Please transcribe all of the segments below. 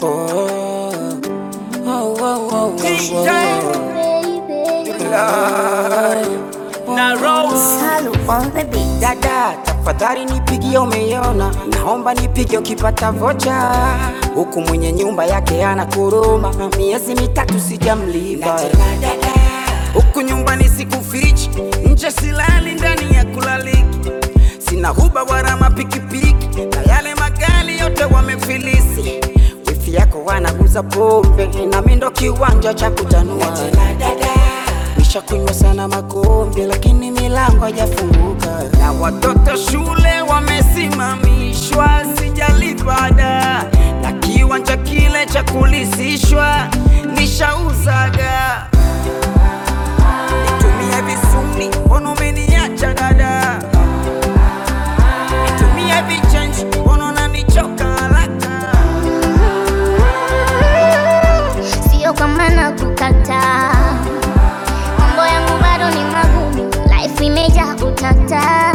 Oh, oh, oh, oh, oh, oh. na Rose Salu on the beat. Dada, tafadhali nipigie, umeiona? Naomba nipige ukipata vocha. Huku mwenye nyumba yake ana kuruma, miezi mitatu sijamlipa. Huku nyumbani sikufichi, nje silali, ndani ya kulaliki. Sina huba wala mapikipiki, na yale magari yote wamefilisi. Wifi yako wanaguza pombe, nami ndo kiwanja cha kutanua. Nishakunywa sana makombe, lakini milango haijafunguka, na watoto shule wamesimamishwa, sijalipa ada, na kiwanja kile cha kulisishwa nishauzaga. Nitumie visuni, mbona umeniacha dada? Nitumie vichenji, mbona unanichoka haraka? Sio kama na kukataa, mambo yangu bado ni magumu, life imejaa utata.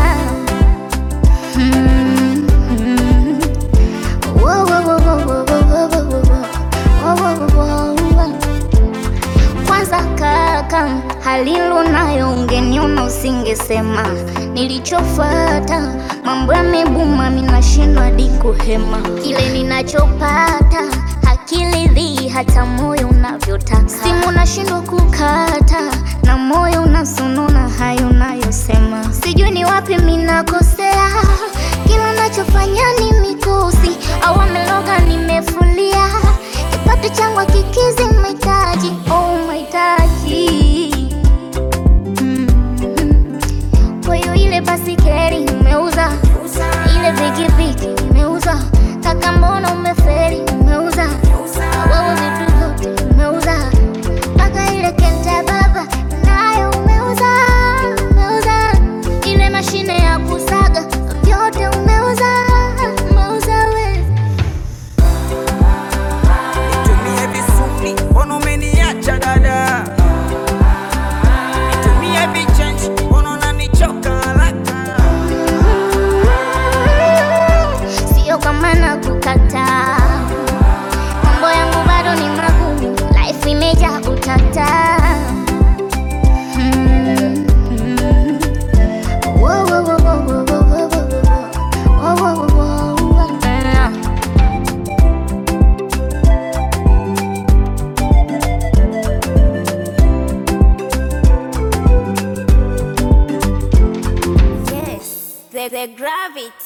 Mm, mm. Wo, wo, wo, wo, wo, wo, wo, wo, wo, wo, wo, wo, wo, wo. Kwanza kaka, halilu nayo ungeniona usingesema. Nilichofata mambo yamebuma, minashindwa hadi kuhema. Kile ninachopata hakiridhi hata moyo unavyotaka. Simu nashindwa kukata na moyo unasununa hayo unayosema. Sijui ni wapi minakosea, kila nachofanya ni mikosi au ameloga nimefulia kipato changu kikizi mahitaji oh mahitaji Mm. kwa hiyo ile basikeli umeuza ile pikipiki umeuza kaka mbona umeferi umeuza wewe vitu vyote umeuza mpaka ile kenta baba nayo umeuza umeuza ile mashine ya kusaga vyote umeuza umeuza wewe Nitumie visuni, mbona umeniacha dada? Nitumie vichenji, mbona unanichoka haraka? Sio kama na kukataa, mambo yangu bado ni magumu, life imejaa utata. Mm, mm. Wo, wo, wo, wo, wo, wo, wo, wo, wo, wo, wo, wo, wo. Mm. Yes, the, the gravity.